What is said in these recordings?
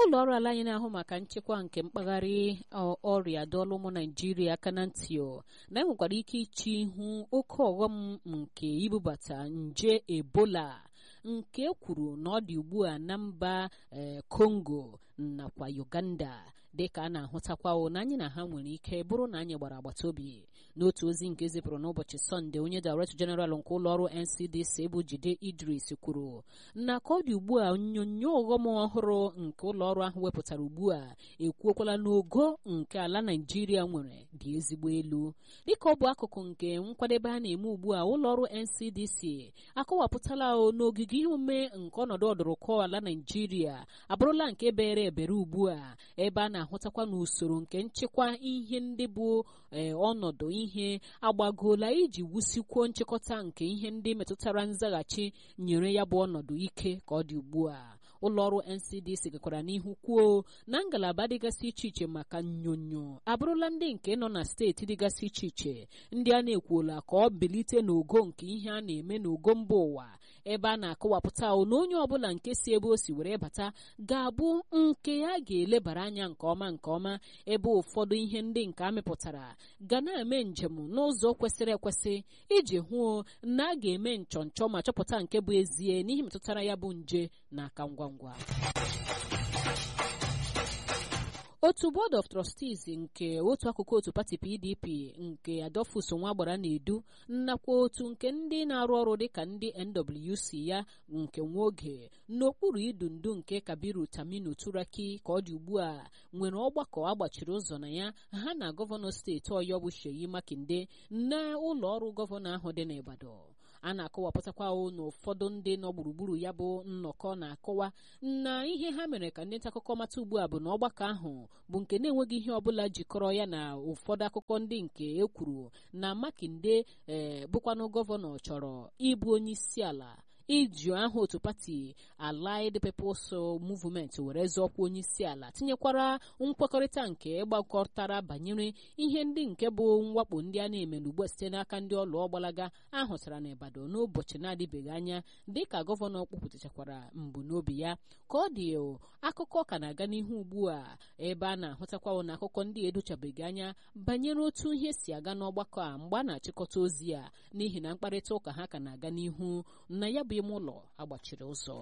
ụlọ ọrụ ala anyị na-ahụ maka nchekwa nke mpaghara ọrịa dọọla ụmụ naijiria aka na ntị na enwekwara ike iche ihu oke ọghọm nke ibubata nje ebola nke kwuru na ọ dị ugbu a na mba kongo nakwa uganda dịka a na-ahụtakwa na anyị na ha nwere ike bụrụ na anyị gbara agbata obi n'otu ozi nke zipụrụ n'ụbọchị sọnde onye director general nke ụlọ ọrụ ncdc bụ jide idris kwuru na ka ọ dị ugbu a onyonyo ọghọm ọhụrụ nke ụlọ ọrụ ahụ wepụtara ugbu a ekwuokwala n'ogo nke ala naijiria nwere dị ezigbo elu dịka ọ bụ akụkụ nke nkwadebe a na-eme ugbu a ụlọ ọrụ ncdc akọwapụtala n'ogige ihe omume nke ọnọdụ ọdụrụkọ ala naijiria abụrụla nke bere ebere ugbu a ebe a na-ahụtakwa n'usoro nke nchekwa ihe ndị bụ ọnọdụ ihe agbagoola iji wusikwuo nchịkọta nke ihe ndị metụtara nzaghachi nyere ya bụ ọnọdụ ike ka ọ dị ugbu a ụlọọrụ ncdc gakwara n'ihu kwuo na ngalaba dịgasị iche iche maka nnyonyo abụrụla ndị nke nọ na steeti dịgasị iche iche ndị a na-ekwuola ka ọ bilite n'ogo nke ihe a na-eme n'ogo mba ụwa ebe a na-akọwapụta na onye ọbụla nke si ebe o si were bata ga-abụ nke ya ga-elebara anya nke ọma nke ọma ebe ụfọdụ ihe ndị nke amịpụtara ga na-eme njem n'ụzọ kwesịrị ekwesị iji hụ na a ga-eme nchọnchọ ma chọpụta nke bụ ezie n'ihe metụtara ya bụ nje n'aka ngwa ngwa otu board of trustees nke otu akụkụ otu pati pdp nke adolphus nwa gbara na-edu nnakwa otu nke ndị na-arụ ọrụ dịka ndị nwc ya nke nwa oge n'okpuru idu ndu nke kabiru taminu turaki ka ọ dị ugbu a nwere ọgbakọ agbachiri ụzọ na ya ha na gọvanọ steeti ọyọ bụ sheyi makinde na ụlọ ọrụ gọvanọ ahụ dị n'ịbàdàn a na-akọwapụtakwa na ụfọdụ ndị nọ gburugburu ya bụ nnọkọ na-akọwa na ihe ha mere ka ndị nta akụkọ mata ugbu a bụ na ọgbakọ ahụ bụ nke na-enweghị ihe ọbụla jikọrọ ya na ụfọdụ akụkọ ndị nke e kwuru na makinde ee bụkwanụ gọvanọ chọrọ ịbụ onye isi ala iji aha otu pati allied peoples movement were zọọkwa onye isi ala tinyekwara nkwekọrịta nke gbakọtara banyere ihe ndị nke bụ mwakpo ndị a na-eme n'ugbu site n'aka ndị ọlụ ọgbalaga ahụtara n'Ibadan n'ụbọchị na-adịbeghị anya dịka gọvanọ kpụpụtachakwara mbunobi ya ka ọ dị akụkọ ka na-aga n'ihu ugbu a ebe a na-ahụtakwa na akụkọ ndị edochabeghị anya banyere otu ihe si aga n'ọgbakọ a mgbe a na-achịkọta ozi a n'ihi na mkparịta ụka ha ka na-aga n'ihu na ya bụ ime ụlọ agbachiri ụzọ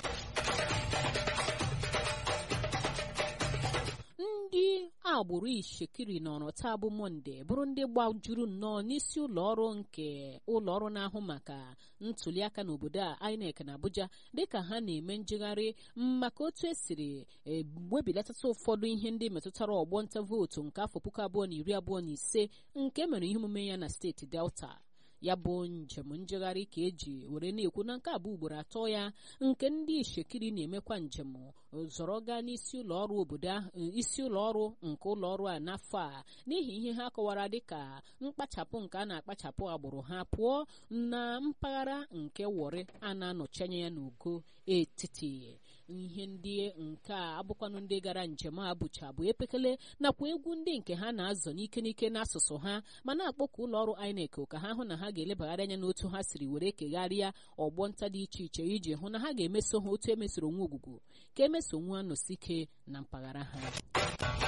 ndị agbụrụ ishekiri nọrọ taa bụ mọnde bụrụ ndị gbajuru nnọọ n'isi ụlọ ọrụ nke ụlọ ọrụ na-ahụ maka ntuliaka n'obodo a INEC na Abuja dịka ha na-eme njegharị maka otu esiri webilatata ụfọdụ ihe ndị metụtara ọgbọ nta vootu nke afọ puku abụọ na iri abụọ na ise nke mere ihe omume ya na steeti Delta ya bụ njem njegharị ka eji were na-ekwu na nke abụ ugboro atọ ya nke ndị ishekiri na-emekwa njem zọrọ gaa n'isi ụlọ ọrụ obodo isi ụlọ ọrụ nke ụlọ ọrụ a n'afọ a n'ihi ihe ha kọwara dịka mkpachapụ nke a na-akpachapụ agbụrụ ha pụọ na mpaghara nke wọrị a na-anọchi anya ya n'ugo etiti ihe ndị nke a abụkwanụ ndị gara njem a bụcha bụ epekele nakwa egwu ndị nke ha na-azọ n'ike n'ike n'asụsụ ha ma na-akpọku ụlọ ọrụ INEC ka ha hụ na ha ga-elebagharị anya n'otu ha siri were kegharịa ọgbọ nta dị iche iche iji hụ na ha ga-emeso ha otu emesoro nwa ogwugwu ka emeso nwa nọsike na mpaghara ha